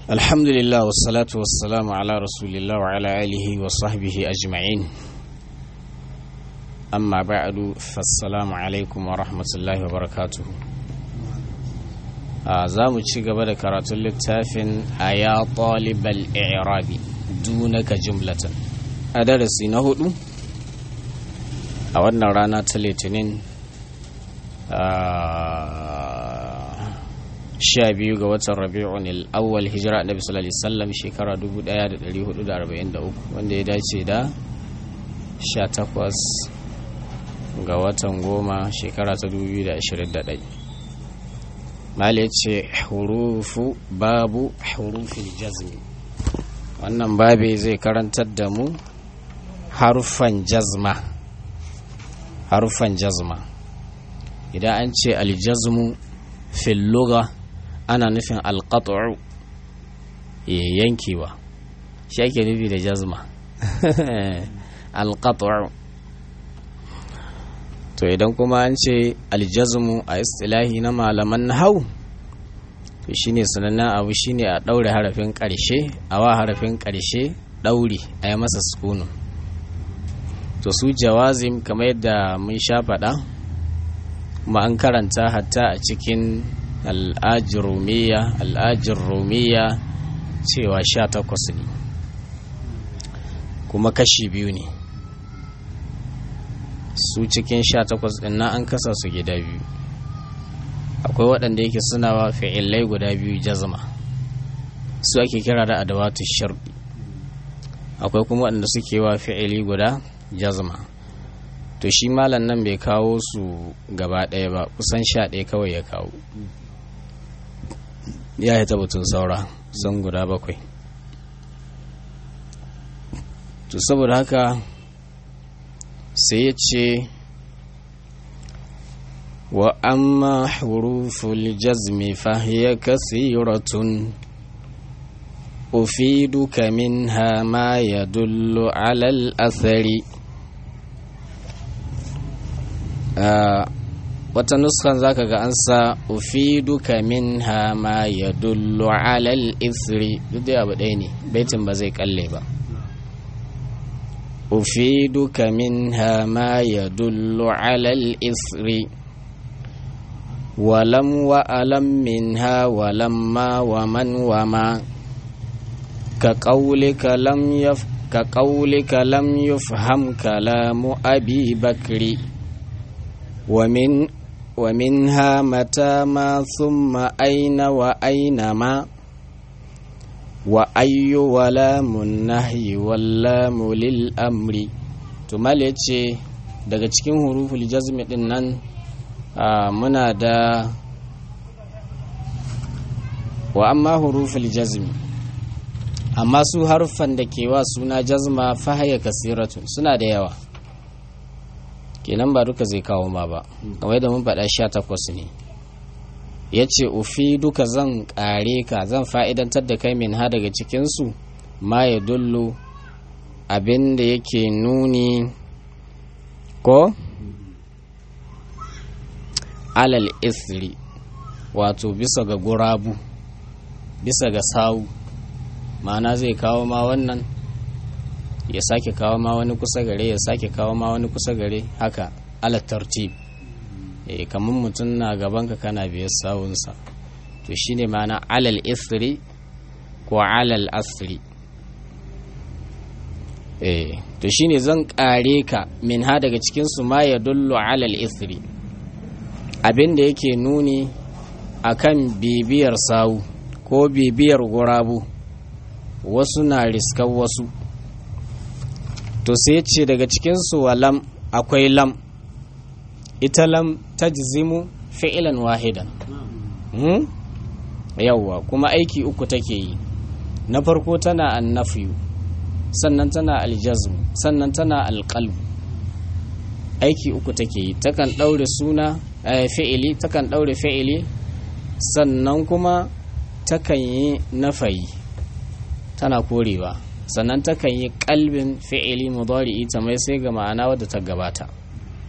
الحمد لله والصلاة والسلام على رسول الله وعلى آله وصحبه أجمعين أما بعد فالسلام عليكم ورحمة الله وبركاته za mu ci gaba da karatun littafin a ya ɗalibal i'rabi dunaka jumlatan a darasi na hudu a wannan rana ta litinin sha biyu ga watan rabi'un al'awwal hijira annabi sallallahu alaihi wasallam shekara 1443 wanda ya dace da 18 ga watan goma shekara ta 2021 mali ce hurufu babu hurufin jazmi wannan babe zai karantar da mu harufan jazma harufan jazma idan an ce aljazmu fil lugha ana nufin alqat'u yankewa shi ake nufi da jazma alqat'u to idan kuma an ce aljazmu a istilahi na malaman hau to shine sanannen abu shine a ɗaure harafin ƙarshe a wa harafin ƙarshe ɗauri a yi masa sukunu to su jawazim kamar yadda mun sha faɗa kuma an karanta hatta a cikin al'ajirumiya al'ajirumiya cewa sha takwas ne kuma kashi biyu ne su cikin sha takwas ɗin na an kasa su gida biyu akwai waɗanda yake suna wa fi'ilai guda biyu jazma su ake kira da adawatu sharɗi akwai kuma waɗanda suke wa fi'ili guda jazma to shi malam nan bai kawo su gaba ɗaya ba kusan sha ɗaya kawai ya kawo ya yi tabbatun saura sun guda bakwai to saboda haka sai ya ce wa amma huruful jazmi fahiya kasiratun ufiduka minha ma yadullu ala al-athari wata nuskan zaka ga an sa ufiduka minha ma yadullu ala al-ithri duk da abu ɗaya ne baitin ba zai kalle ba أفيدك منها ما يدل على الإثر ولم وألم منها ولما ومن وما كقولك لم يف كقولك لم يفهم كلام أبي بكر ومن ومنها متى ما ثم أين وأين ما وأي ولام النهي واللام للأمر tumal ya ce daga cikin huruful jazmi din nan muna da wa amma huruful jazmi amma su haruffan da ke wa suna jazma fahaya kasiratun suna da yawa kenan ba duka zai kawo ma ba kamar da mun faɗa sha takwas ne ya ce ufi duka zan ƙare ka zan fa'idantar da kai min ha daga cikinsu ma ya dullu abin da yake nuni ko alal isri wato bisa ga gurabu bisa ga sawu ma'ana zai kawo ma wannan ya sake kawo ma wani kusa gare ya sake kawo ma wani kusa gare haka ala tartib e, kamar mutum na gabanka kana biyar sawunsa to shine ma'ana alal isri ko alal asri e, to shine zan kare ka min ha daga cikinsu ma ya dullu alal isri abin da yake nuni akan bibiyar sawu ko bibiyar gurabu wasu na riskar wasu to sai ce daga cikinsu wa lam akwai lam ita lam tajzimu fi'ilan wahidan hmm? yawwa kuma aiki uku take yi na farko tana annafiyu sannan tana aljazmu sannan tana alƙalbu aiki uku take yi takan ɗaure suna fi'ili takan ɗaure fi'ili sannan kuma takan yi nafayi tana korewa sannan takan yi kalbin fi'ili mudari'i ta mai sai ga ma'ana wadda ta gabata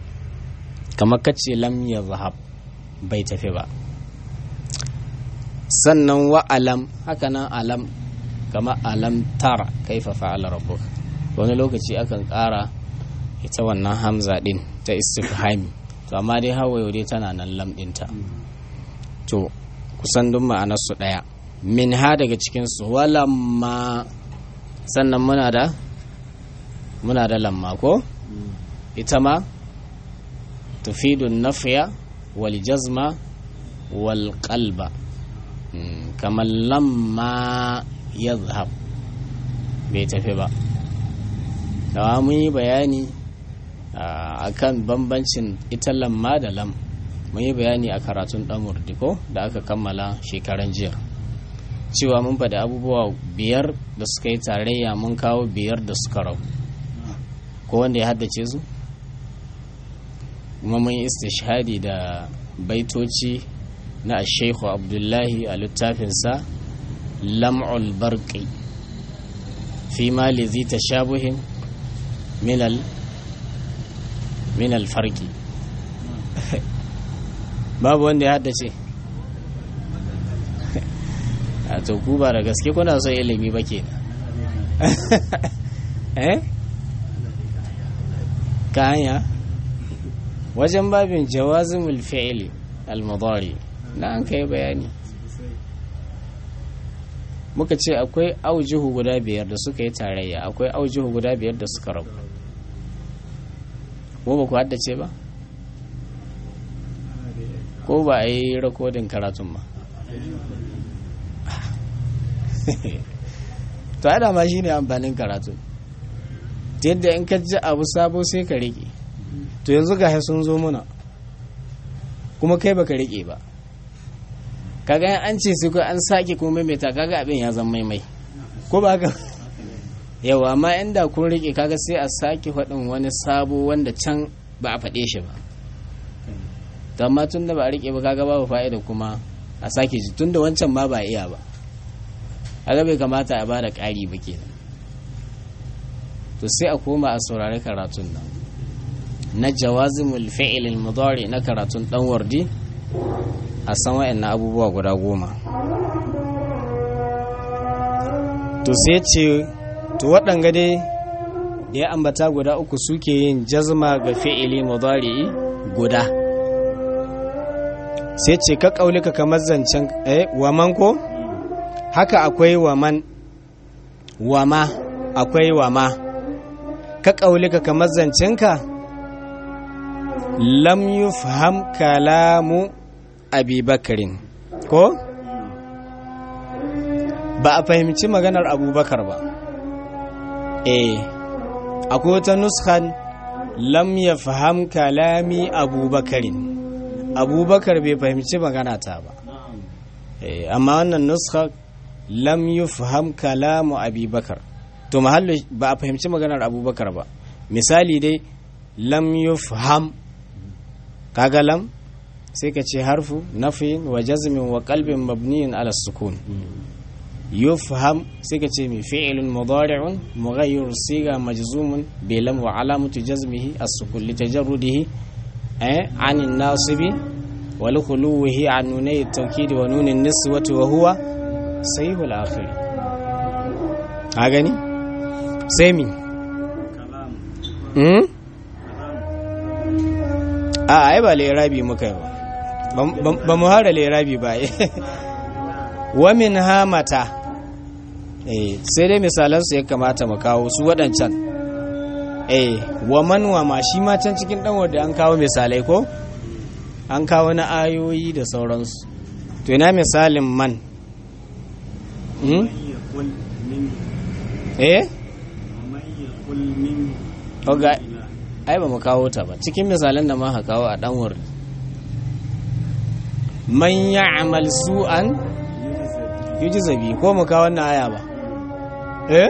kamar kace lam ya zahab bai tafi ba sannan wa alam haka nan alam kama alam tara kaifa fa'ala rabbuka wani lokaci akan ƙara ita wannan hamza din ta istifhami to amma dai hawayo dai tana nan lam ɗinta to kusan duk ma'anarsu ɗaya min ha daga cikinsu walamma sannan muna da muna da lamma ko ita ma tufidun nafiya wal jazma wal qalba kamar lamma ya zahab bai tafi ba dawa mun yi bayani a kan bambancin ita lamma da lam mun yi bayani a karatun dan ko da aka kammala shekaran jiya cewa mun faɗi abubuwa biyar da suka yi tarayya mun kawo biyar da suka rau ko wanda ya haddace su kuma mun yi istishhadi da baitoci na sheikhu abdullahi a littafinsa lam'ul barqi fi ma lizi tashabuhin minal minal farki babu wanda ya haddace a to ku ba da gaske kuna son ilimi ba ke eh ka hanya wajen babin jawazimul fi'li al-mudari na an kai bayani muka ce akwai aujihu guda biyar da suka yi tarayya akwai aujihu guda biyar da suka rabu ko ba ku haddace ba ko ba a yi rakodin karatun ba to ada ma shine amfanin karatu ta yadda in ka ji abu sabo sai ka rike to yanzu ga sun zo muna kuma kai baka rike ba kaga an ce sai an sake kuma maimaita kaga abin ya zama maimai ko ba haka yawa amma inda kun rike kaga sai a sake faɗin wani sabo wanda can ba a faɗe shi ba to amma tun da ba a rike ba kaga babu fa'ida kuma a sake ji tun da wancan ma ba iya ba kaga bai kamata a bada ƙari ba kenan to sai a koma a saurari karatun nan na jawazimul fi'il al-mudari na karatun dan wardi a san wayannan abubuwa guda goma to sai ce to waɗanga dai da ya ambata guda uku suke yin jazma ga fi'ili mudari guda sai ce ka kaulika kamar zancen eh waman ko haka akwai waman wama akwai wama ka kaulika kamar zancenka lam yufham kalamu abi bakarin ko ba a fahimci maganar abubakar ba eh akwai wata nuskan lam yafham kalami abubakarin abubakar bai fahimci magana ta ba eh amma wannan nuskar lam yufham kalamu abubakar to mahallu ba a fahimci maganar abubakar ba misali dai lam yufham kaga lam sai ka ce harfu nafin wa jazmin wa qalbin mabniyin ala sukun yufham sai ka ce mi fi'lun mudari'un mughayyir siga majzumun bi lam wa alamatu jazmihi as-sukun li tajarrudihi eh an an-nasibi wa li khuluwihi an nunay at-tawkid wa nun an-niswati wa huwa sahihul akhir a gani sai mi a ai ba lirabi muka yi ba ba mu hara lirabi ba wa min hamata eh sai dai misalansu ya kamata mu kawo su waɗancan eh wa man wa ma shi ma can cikin ɗan wadda an kawo misalai ko an kawo na ayoyi da sauransu to ina misalin man eh Oga, ai ba mu kawo ta ba cikin misalan da ma kawo a dan wurin man ya'mal su'an yujzabi ko mu kawo wannan aya ba eh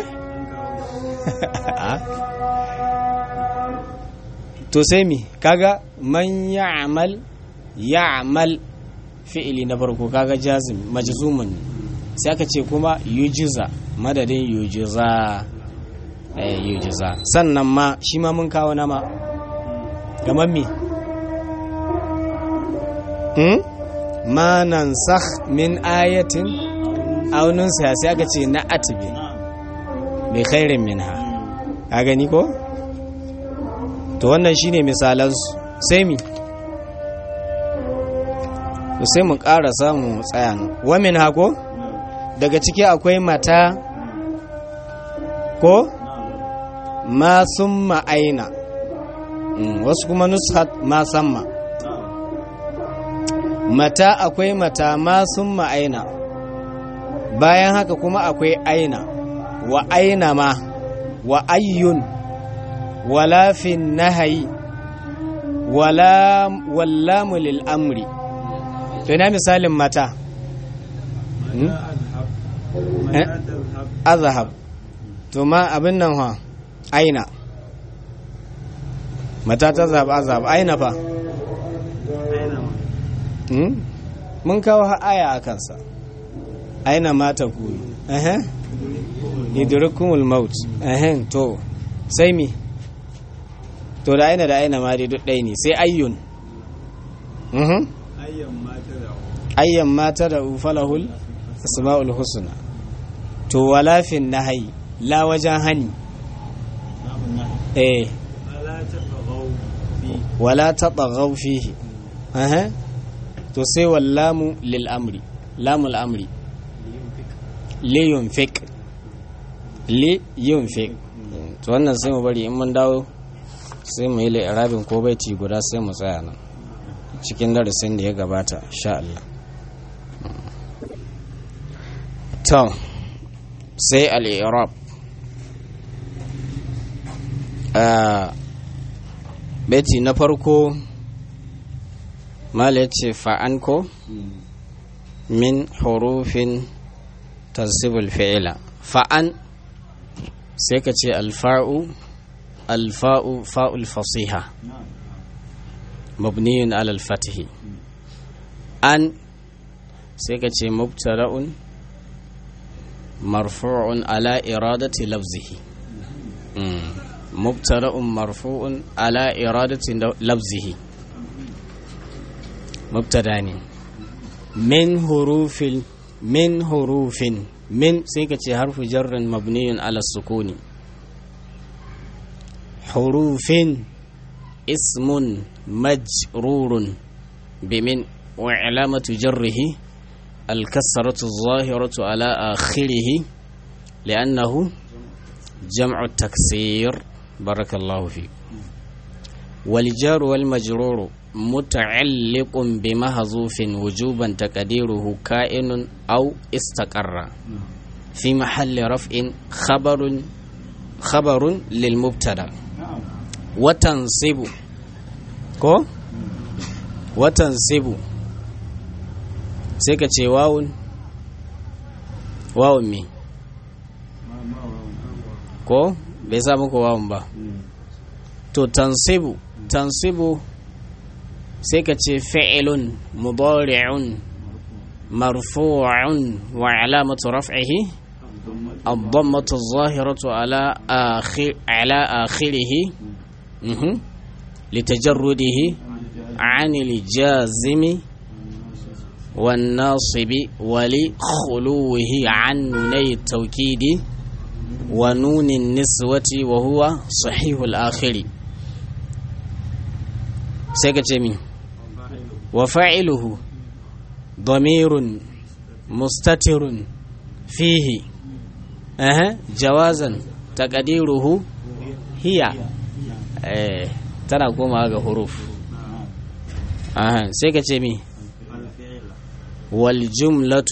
to sai mi kaga man ya'mal ya'mal fi'ili na farko kaga jazim majzumun sai aka ce kuma yujza madadin yujza yujiza sannan ma shi ma mun kawo nama kamar mi hmm? ma nansakh min ayatin aw nunsiha sai aka ce na atbi bi khairin minha ka gani ko to wannan shine misalan su sai mi to sai mu ƙara samu tsaya wa min hako daga ciki akwai mata ko ma summa aina wasu kuma nushat ma samma mata akwai mata ma summa aina bayan haka kuma akwai aina wa aina ma wa ayyun wala fin nahayi wala wallamu lil amri to ina misalin mata azhab to ma abin nan ha aina mata ta zab azhab aina fa mun kawo aya a kansa aina mata ku ehe idrukumul maut ehe to sai mi to da aina da aina ma dai duk ɗaya ne sai ayyun ayyan mata da ufalahul asma'ul husna to walafin nahayi la wajen hani eh wala tataghaw fihi aha to sai wallamu lil amri lamul amri li yunfik li yunfik to wannan sai mu bari in mun dawo sai mu yi li'irabin ko baiti guda sai mu tsaya nan cikin darasin da ya gabata sha Allah to sai al'irab beti na farko mala ce fa'an ko min hurufin tasibul fi'ila fa'an sai ka ce alfa'u alfa'u fa'ul fasiha mabniyun alal fatihi an sai ka ce mubtara'un marfu'un ala iradati lafzihi mubtara'un marfu'un ala iradati lafzihi mubtada ne min hurufin min hurufin min sai ka ce harfu jarrin mabniyun ala sukuni hurufin ismun majrurun bimin wa alamatu jarrihi الكسرة الظاهرة على آخره لأنه جمع التكسير بارك الله فيك والجار والمجرور متعلق بمحذوف وجوبا تقديره كائن أو استقر في محل رفع خبر خبر للمبتدا وتنصب كو وتنصب sai ka ce wawun wawun me ko bai sa muku wawun ba to tansibu tansibu sai ka ce fi'ilun mudari'un marfu'un wa alamatu raf'ihi الضمة الظاهرة على آخر على آخره لتجرده عن الجازم والناصب ولخلوه عن نوني التوكيد ونون النسوة وهو صحيح الآخر سيكتمي وفاعله ضمير مستتر فيه أه جوازا تقديره هي أه ترى كما حروف أه سيكتمي والجملة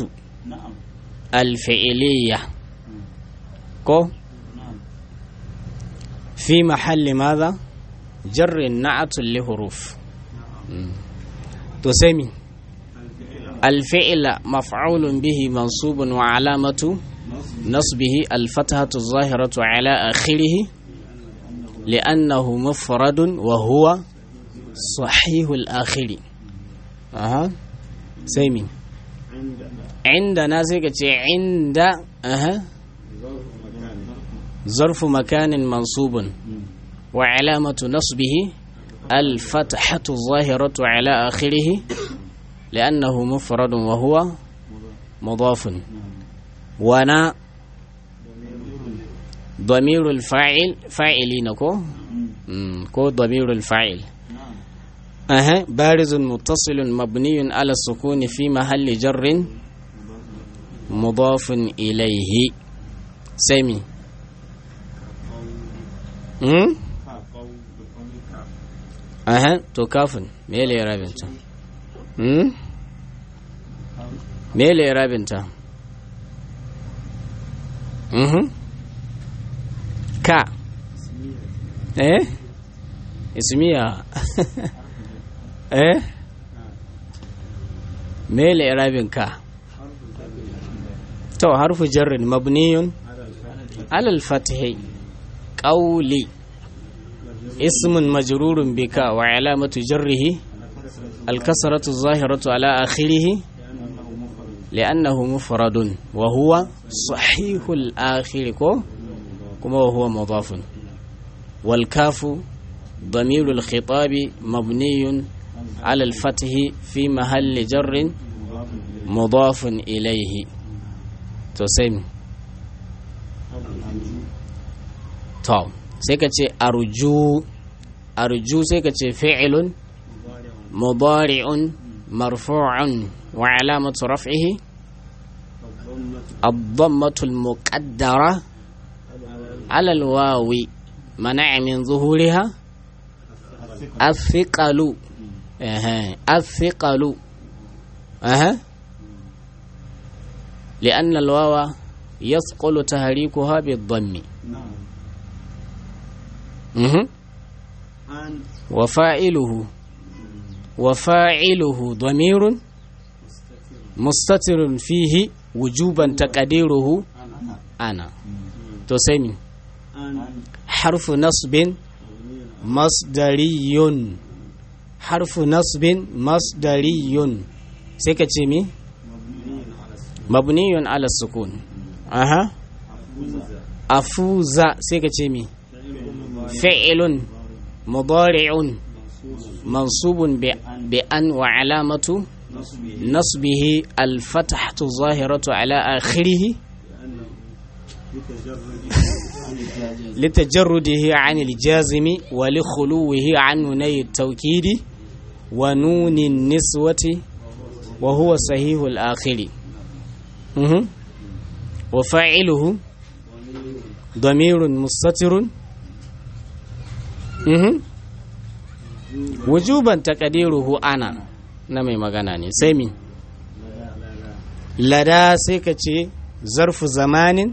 الفعلية كو في محل ماذا جر نعت لحروف تسمي الفعل مفعول به منصوب وعلامة نصبه الفتحة الظاهرة على آخره لأنه مفرد وهو صحيح الآخر أها سيمين عندنا سيكتي عند أها ظرف مكان منصوب وعلامة نصبه الفتحة الظاهرة على آخره li'annahu mufradun wa huwa mudafun wana damirul fa'il fa'ilina ko ko damirul fa'il أها بارز متصل مبني على السكون في محل جر مضاف إليه سمي أم أها تكافن ميلي رابنتا أم ميلي رابنتا أها كا إيه اسميها eh me irabin ka to harfu jarrin mabniyun alal fathi qawli ismun majrurun bika wa alamatu jarrihi الكسرة الظاهرة على آخره لأنه مفرد وهو صحيح الآخر كما وهو مضاف والكاف ضمير الخطاب مبني على الفتح في محل جر مضاف إليه تسمي طب سيكتي أرجو أرجو سيكتي فعل مضارع مرفوع وعلامة رفعه الضمة المقدرة على الواو منع من ظهورها الثقل أها الثقل أها لأن الواو يثقل تحريكها بالضم أها وفاعله وفاعله ضمير مستتر فيه وجوبا تقديره أنا تسمي حرف نصب مصدري حرف نصب مصدري سيكتشمي مبني على السكون أها أفوز سيكتشمي فعل مضارع منصوب بأن وعلامة نصبه الفتحة الظاهرة على آخره لتجرده عن الجازم ولخلوه عن نوني التوكيد ونون النسوة وهو صحيح الآخر وفاعله ضمير مستتر وجوبا تقديره أنا نمي مغانا سيمي لدى سيكتي ظرف زمان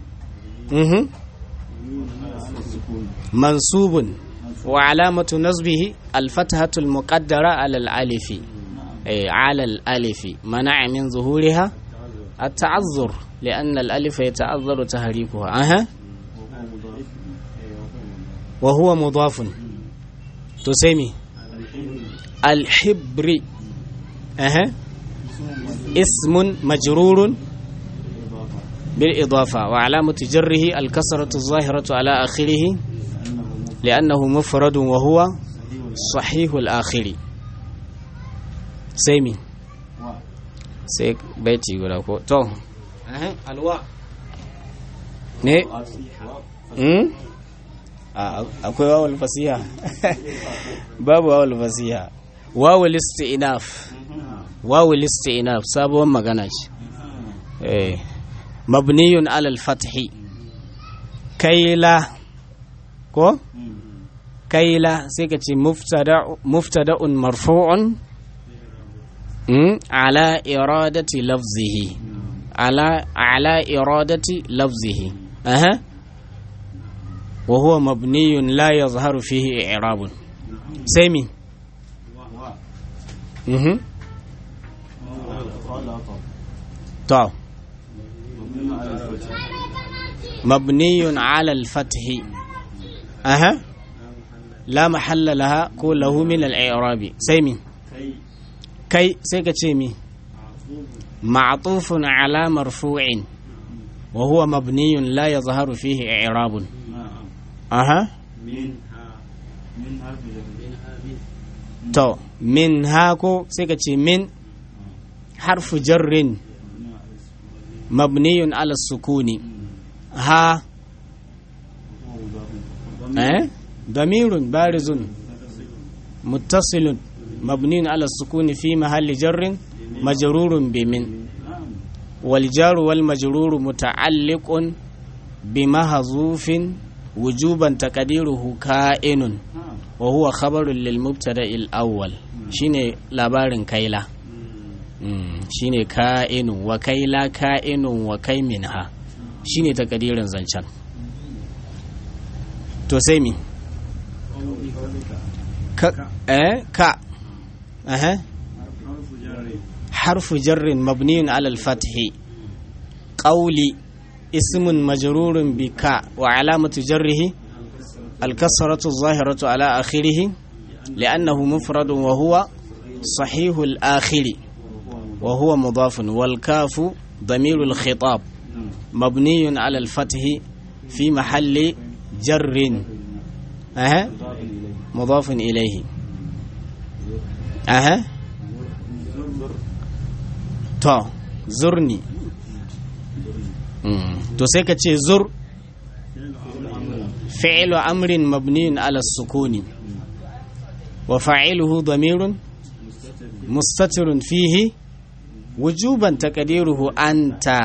منصوب وعلامة نصبه الفتحة المقدرة على الألف أي على الألف منع من ظهورها التعذر لأن الألف يتعذر تحريكها أها وهو مضاف تسمي الحبر أها اسم مجرور بالإضافة وعلامة جره الكسرة الظاهرة على آخره لأنه مفرد وهو صحيح الآخر سيمي سيك بيتي يقول لك تو أه. الواء ne akwai wawul fasiha babu wawul fasiha wawul isti'naf wawul isti'naf sabuwar magana ce eh mabniyun alal fathi kaila ko kaila sai ka ce muftada'un marfu'un ala iradati lafzihi ala ala iradati lafzihi aha wa huwa mabniyun la yazharu fihi i'rabun sai mi mhm to مبني على الفتح أها لا محل لها كله من الإعراب سيمي كي سيكا تشيمي معطوف على مرفوع وهو مبني لا يظهر فيه إعراب أها تو من هاكو سيكا من حرف جر مبني على السكون ها أه؟ ضمير بارز متصل مبني على السكون في محل جر مجرور بمن والجار والمجرور متعلق بمحذوف وجوبا تقديره كائن وهو خبر للمبتدا الاول shine labarin kaila shine ka'inu wa kaila ka'inun wa kai minha shine takadirin zancen to sai mi ka eh ka eh harfu jarrin mabniyun ala al-fath qawli ismun majrurun bi ka wa alamatu jarrihi al-kasratu adh-dhahiratu ala akhirih لأنه مفرد وهو صحيح الآخر وهو مضاف والكاف ضمير الخطاب مبني على الفتح في محل جر أه مضاف إليه أه تو زرني تو سيكا زر فعل أمر مبني على السكون وفاعله ضمير مستتر فيه وجوبا تقديره أنت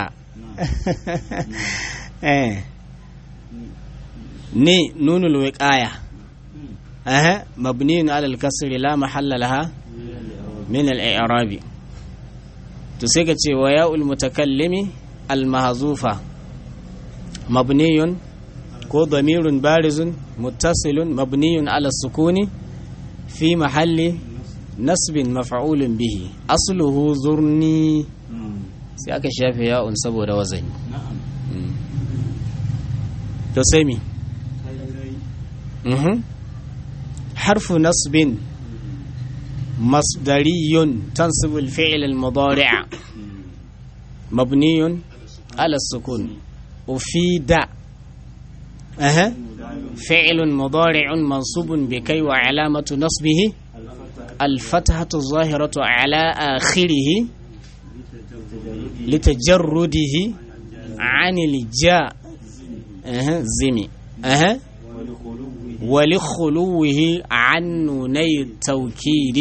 ني نون الوقاية أه مبني على الكسر لا محل لها من الإعراب تسيكتي وياء المتكلم المهزوفة مبني كو ضمير بارز متصل مبني على السكون في محل نصب مفعول به أصله زرني sai aka shafe ya'un saboda wazani to sai mi harfu nasbin masdariyun tansibu al-fi'l al-mudari' mabniyun ala sukun ufida aha فعل مضارع منصوب بكي وعلامة نصبه الفتحة الظاهرة على آخره لتجرده عن الجاء أه زمي أه ولخلوه عن نوني التوكيد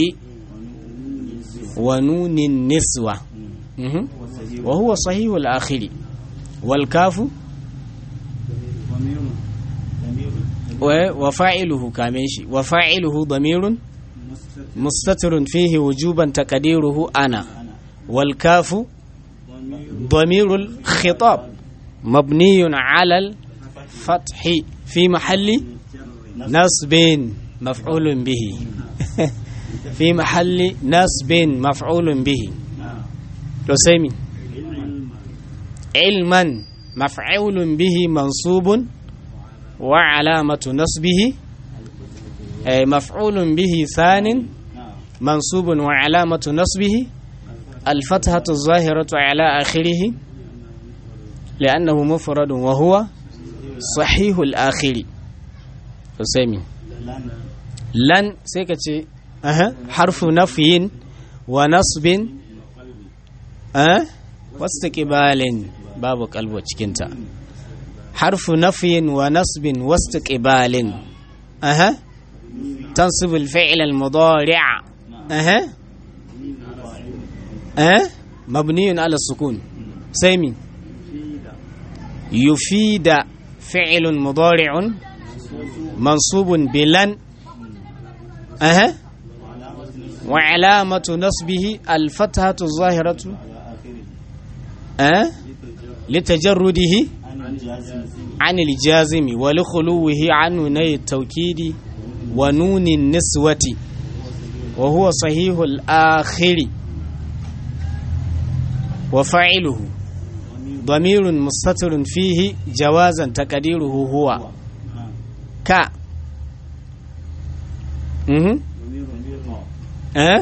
ونون النسوة أه وهو صحيح الآخر والكاف وفاعله كاميشي وفاعله ضمير مستتر فيه وجوبا تقديره أنا والكاف ضمير الخطاب مبني على الفتح في محل نصب مفعول به في محل نصب مفعول به تسمي علما مفعول به منصوب وعلامة نصبه أي مفعول به ثان منصوب وعلامة نصبه الفتحة الظاهرة على آخره لأنه مفرد وهو صحيح الآخر حسيمي لن سيكتي أه. حرف نفي ونصب أه. واستقبال باب قلب وشكنتا حرف نفي ونصب واستقبال أها تنصب الفعل المضارع أها أه مبني على السكون سيمي يفيد فعل مضارع منصوب بلن أها وعلامة نصبه الفتحة الظاهرة أه لتجرده عن الجازم ولخلوه عن نوني التوكيد ونون النسوة وهو صحيح الآخر وفاعله ضمير مستتر فيه جوازا تقديره هو ك اها أه؟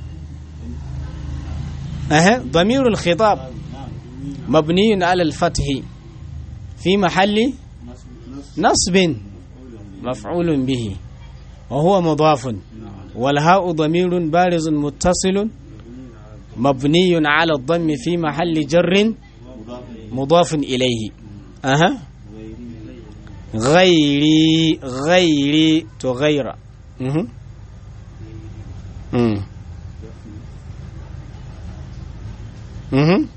أه؟ ضمير الخطاب مبني على الفتح في محل نصب مفعول به وهو مضاف والهاء ضمير بارز متصل مبني على الضم في محل جر مضاف إليه أها غيري غيري تغير مهم. مم. مهم.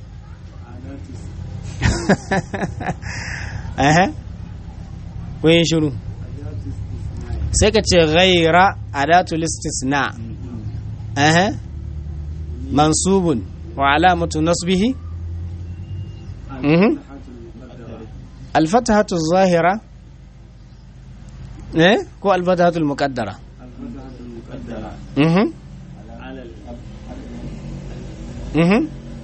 أها وين شنو سكت غير أداة الاستثناء أها منصوب وعلامة نصبه مهم. الفتحة الظاهرة إيه كو الفتحة المقدرة مهم. مهم.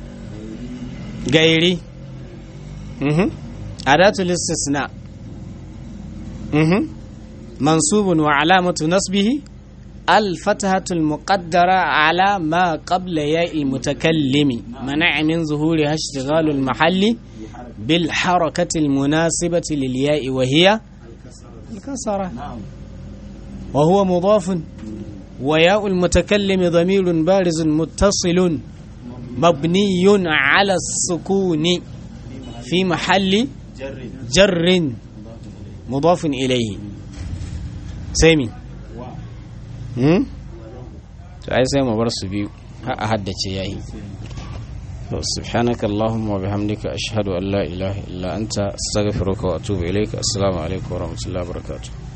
غيري مهم. أداة الاستثناء مهم. منصوب وعلامة نصبه الفتحة المقدرة على ما قبل ياء المتكلم منع من ظهورها اشتغال المحل بالحركة المناسبة للياء وهي الكسرة وهو مضاف وياء المتكلم ضمير بارز متصل مبني على السكون في محل جر مضاف إليه سامي هم to ai sai mu bar su biyu har a haddace yayi to subhanaka allahumma wa bihamdika ashhadu an la ilaha illa anta astaghfiruka wa atubu ilaika assalamu alaikum wa rahmatullahi wa barakatuh